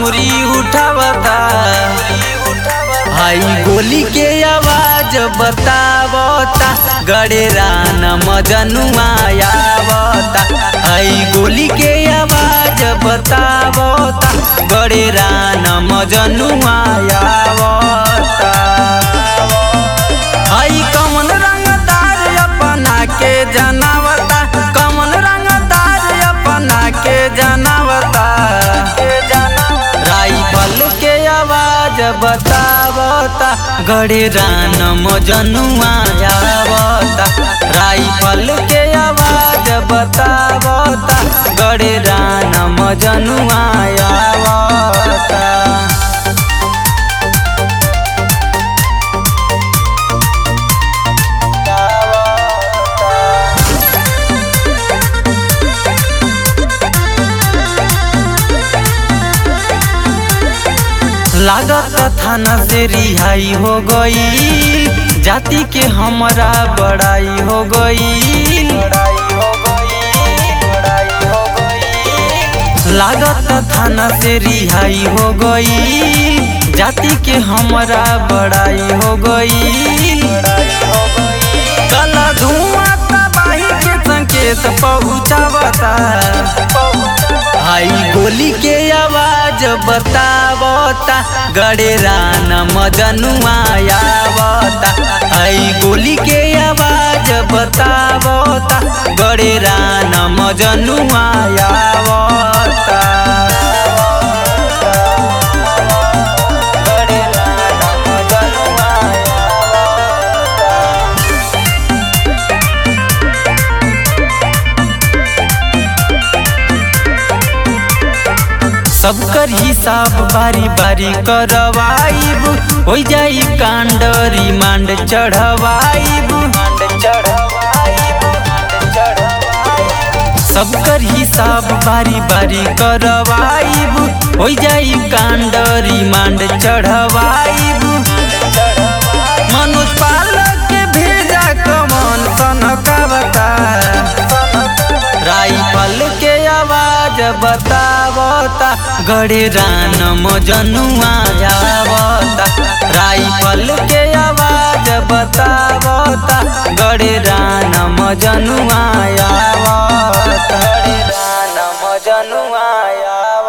अंगुरी उठावता हाई गोली के आवाज बतावता गड़ेरा न मजनुआ आवता हाई गोली के आवाज बतावता गड़ेरा न मजनुआ आवता हाई कमन रंगदार अपना के जनावता कमन रंगदार अपना के जनावता राइफल के आवाज बतावता गड़े रान मजनुआ आवता राइफल के आवाज बतावता गड़े रान मजनुआ आवता लागत थाना से रिहाई हो गई जाति के हमारा बड़ाई हो गई लागत थाना से रिहाई हो गई जाति के हमारा बड़ाई हो गई कला धुआं तबाही के संकेत पहुँचावता हाई गोली के आवाज बतावता गड़ेरा न मजनुआ आवता हाई गोली के आवाज बतावता गड़ेरा न मजनुआ आवता गड़ेरा न मजनुआ आवता सबकर हिसाब बारी बारी करवाइब हो जाई कांड रिमांड चढ़वाइब सबकर हिसाब बारी बारी करवाइब हो जाई कांड रिमांड चढ़वाइब मनोज पालक के भेजा कमन सनकावता राइफल के आवाज बतावता गड़े रान मजनुआ आवता राइफल के आवाज बतावता गड़े रान मजनुआ आवता गड़े रान मजनुआ आवता